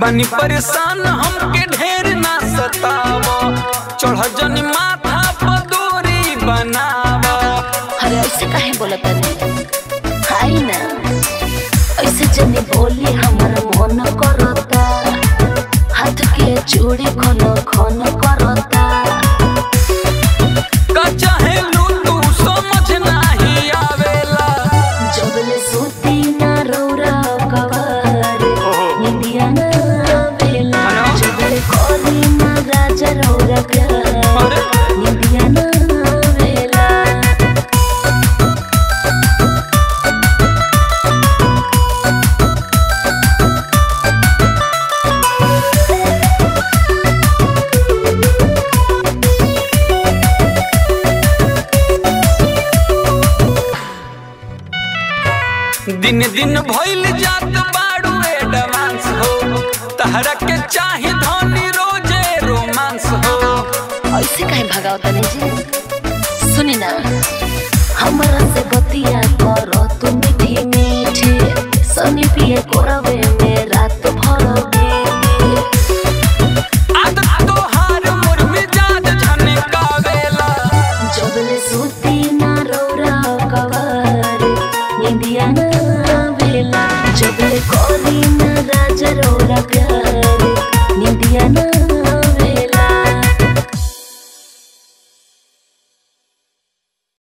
बनी परेशान हमके ढेर ना सताव चढ़ जनी माथा पर दूरी बनाव अरे ऐसे काहे बोलत तनी खाई ना ऐसे जनी बोली हमर मन करता हाथ के चूड़ी खन खन करता का चाहे लूटू समझ नाही आवेला जबले सूती ना रौरा कवारे निंदिया ना बेला जबले कोरी ना राजा रौरा प्यार अरे निंदिया ना बेला दिन दिन भइल जात बाड़ू एडवांस हो तहरा के चाहे धनी रोजे रोमांस हो ऐसे काहे भगाओ तनी जी सुनी ना हमरा से बतिया करो तू मीठी मीठी सनी पिए कोरवे